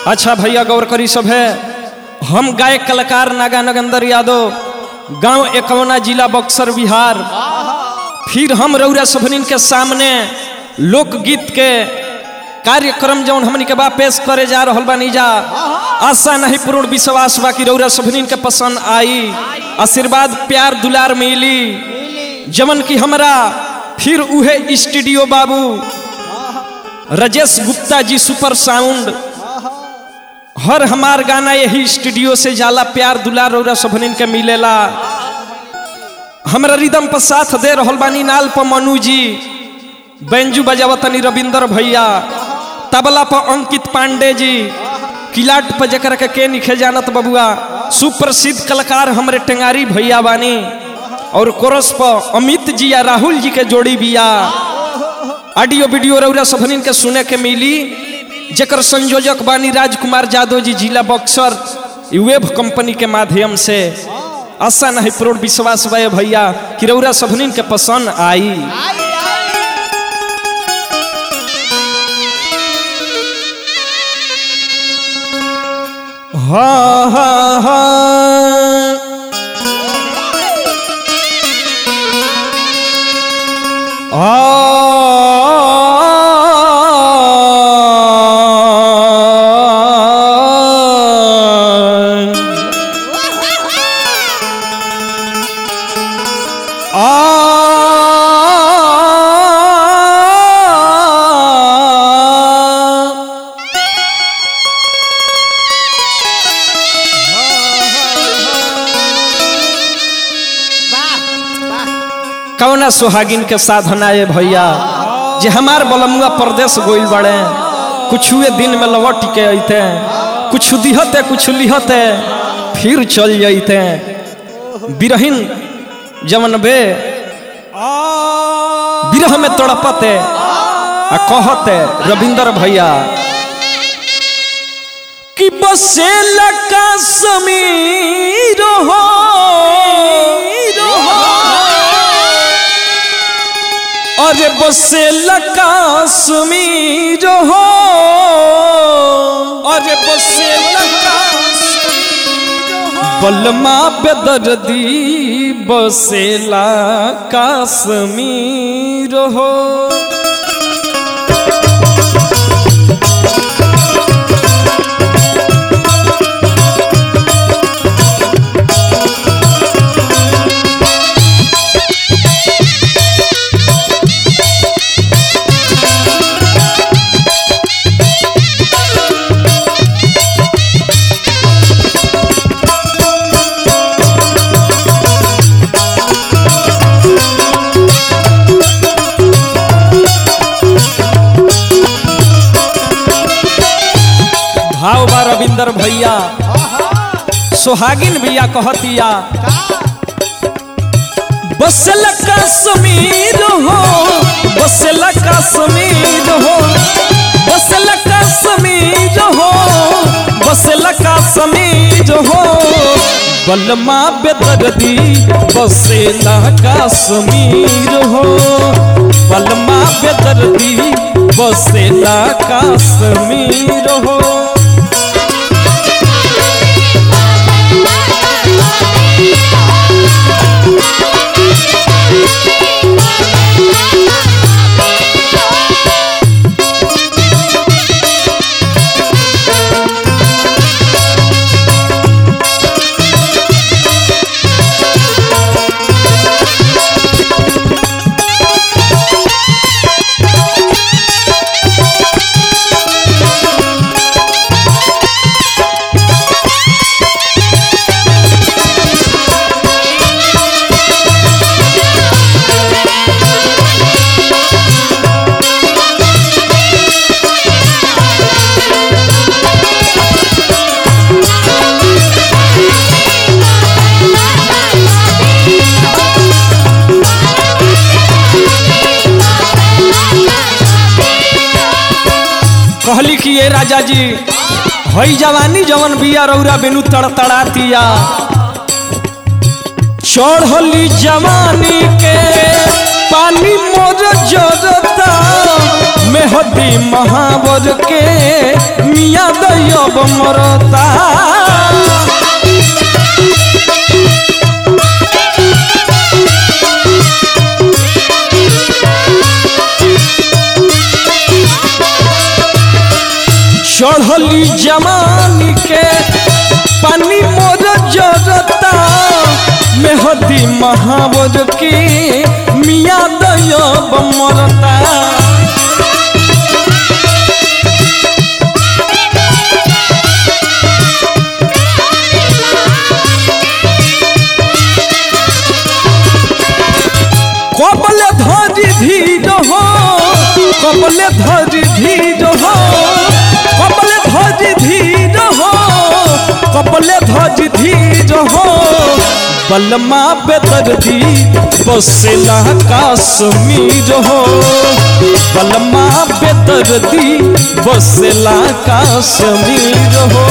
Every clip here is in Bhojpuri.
अच्छा भैया गौर करी सब है हम गायक कलाकार नागा नगंदर यादव गांव एकवना जिला बक्सर बिहार फिर हम रौरा सभनिन के सामने लोकगीत के कार्यक्रम जौन हमनी के बा पेश करे जा रहल बानी जा आशा नहीं पूर्ण विश्वास बा कि रौरा सभनिन के पसंद आई आशीर्वाद प्यार दुलार मिली जमन की हमरा फिर उहे स्टूडियो बाबू राजेश गुप्ता जी सुपर साउंड हर हमार गाना यही स्टूडियो से जाला प्यार दुलार रौरा सभनिन के मिलेला हमरा रिदम पर साथ दे रहल बानी नाल पर मनु जी बैंजू बजावतनी रविंदर भैया तबला पर अंकित पांडे जी किलाट पर जकर के के निखे जानत बबुआ सुप्रसिद्ध कलाकार हमरे टेंगारी भैया बानी और कोरस पर अमित जी या राहुल जी के जोड़ी बिया ऑडियो वीडियो रौरा सभनिन के सुने के मिली जकर संयोजक बानी राजकुमार यादव जी जिला बक्सर ई वेब कंपनी के माध्यम से आशा नहीं पूर्ण विश्वास बे भैया कि रौरा सभनिन के पसंद आई हाँ हाँ हाँ कौना सुहागिन के साधना ये भैया जे हमार बलमुआ प्रदेश गोइल बड़े कुछ हुए दिन में लौट के अइते कुछ दिहते कुछ लिहते फिर चल जइते बिरहिन जमन बे बिरह में तड़पते आ कहते रविंदर भैया कि बसे लका समीर हो अरे बसे लका समीर हो अरे बसे लका बलमा बेदर्दी बसेला काश्मीर हो भाव बा रविंदर भैया सोहागिन भैया कहतिया बसल कश्मीर हो बसल कश्मीर हो बसल कश्मीर हो बसल कश्मीर हो बलमा बेदर्दी बसेला कश्मीर हो बलमा बेदर्दी बसेला कश्मीर हो कहली कि ये राजा जी हई जवानी जवन बिया रौरा बेनु तड़तड़ातिया चढ़ली जवानी के पानी मोर जरता मेहदी महावर के मिया दैब मरता चढ़ली जमानी के पानी मोर जरता मेहदी महावर के मिया दैब मरता কবলে ধরি ধীর হো কবলে ধরি ধীর হো কবলে ধরি ধীর হো কবলে ধরি ধীর হো बलमा बेदर्दी बसेला काश्मीर हो बलमा बेदर्दी बसेला काश्मीर हो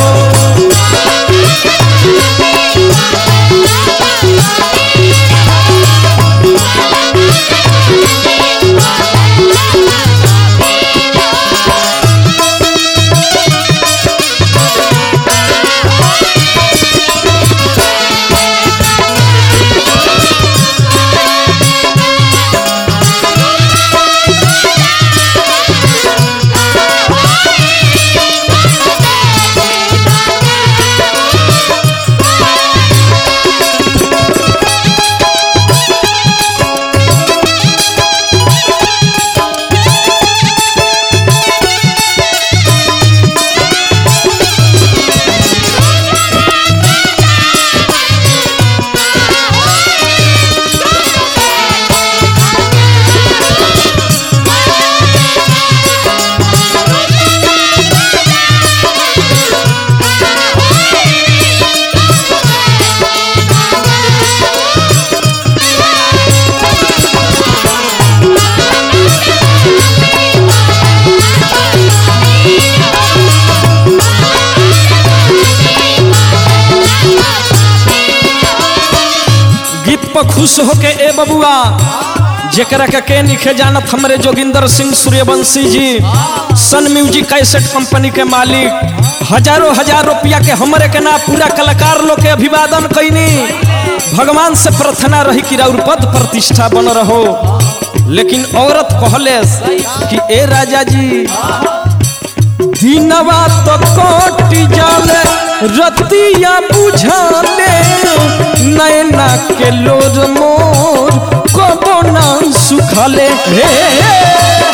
गीत पर खुश होके ए बबुआ जेकरा के के निखे जानत हमरे जोगिंदर सिंह सूर्यवंशी जी सन म्यूजिक कैसेट कंपनी के मालिक हजारों हजार रुपया के हमरे के ना पूरा कलाकार लोग के अभिवादन कैनी भगवान से प्रार्थना रही कि राउर पद प्रतिष्ठा बन रहो लेकिन औरत कहले कि ए राजा जी दिनवा तो कोटि जाले रतिया बुझाले नैना के लोर मोर कबो ना सुखले हे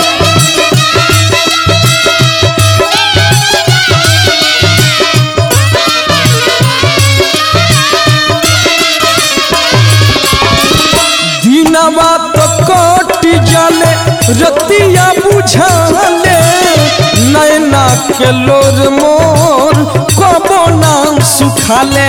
दिनवा तो कोटि जाले रतिया बुझाले नैना के लोर मोर कबो ना सुखाले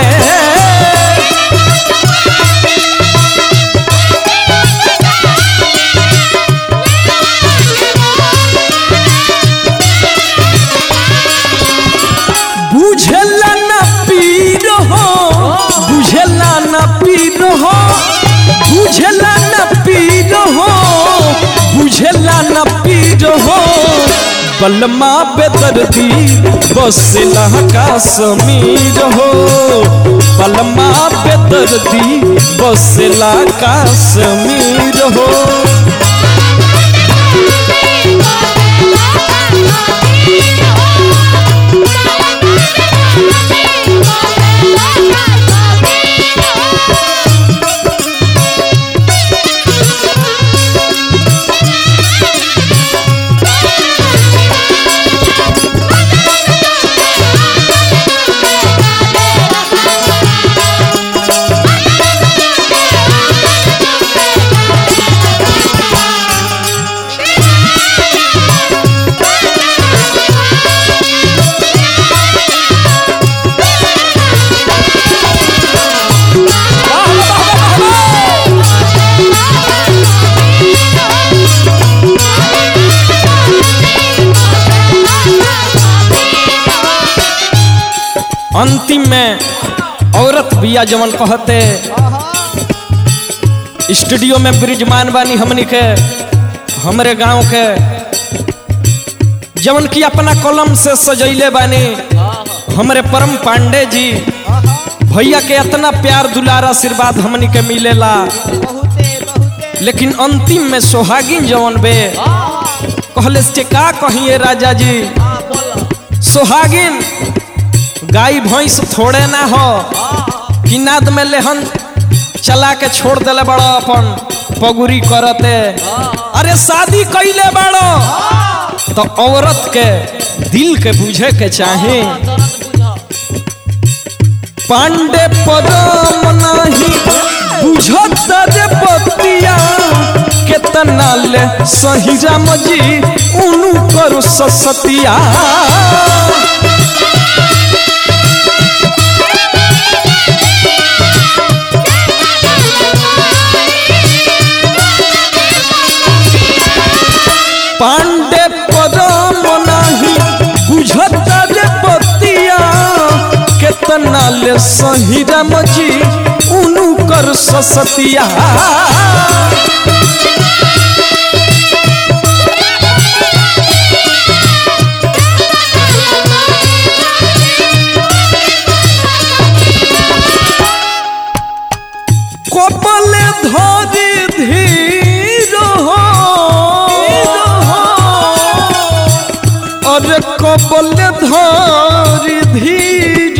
बुझेला ना पीर हो बुझेला ना पीर हो बुझेला ना पीर हो बुझेला ना पीर हो बलमा बेदर्दी बसेला काश्मीर हो बलमा बेदर्दी बसेला काश्मीर हो अंतिम में औरत बिया जवन कहते स्टूडियो में ब्रिजमान बानी हमनी के हमरे गांव के जवन की अपना कलम से सजैले बानी हमरे परम पांडे जी भैया के इतना प्यार दुलार आशीर्वाद हमनी के मिलेला बहुते बहुते लेकिन अंतिम में सोहागिन जवन बे कहले से का कहिए राजा जी हाँ बोलो सोहागिन गाय भैंस थोड़े ना हो कि नाद में लेहन चला के छोड़ देले बड़ो अपन पगुरी करते अरे शादी कैले बड़ो तो औरत के दिल के बुझे के चाहे दर्द बुझो पांडे पदम नहीं बुझत रे बतिया केतना ले सही राम जी उनु करो ससतिया पांडे पदम नहीं बुझत रे बतिया केतना ले सही राम जी उनु कर ससतिया কপালে ধরে ধীর অরে কপালে ধরে ধীর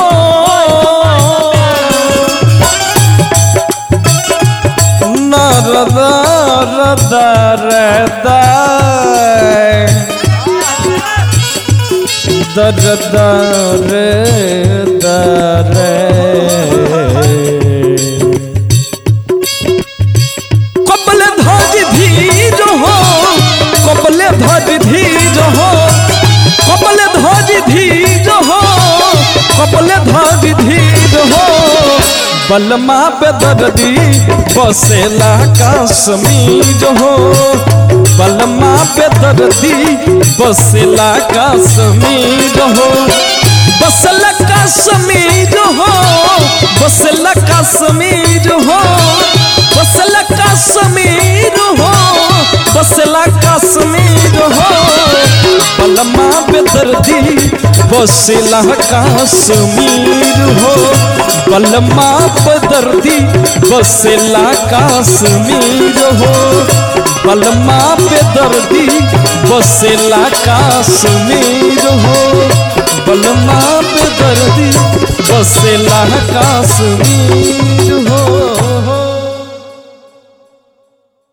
দর দর দর কবলে ধর ধীর হো কবলে ধর ধীর হো কবলে ধর ধীর হো কবলে ধর ধীর হো बलमा पे दर्दी बसेला कश्मीर हो बलमा पे दर्दी बसेला कश्मीर हो बसला कश्मीर हो बसला कश्मीर हो बसला कश्मीर हो बसला कश्मीर हो बलमा पे दर्दी बसला कश्मीर हो बलमा पे दर्दी बसला कश्मीर हो बलमा पे दर्दी बसला कश्मीर हो बलमा पे दर्दी बसला कश्मीर हो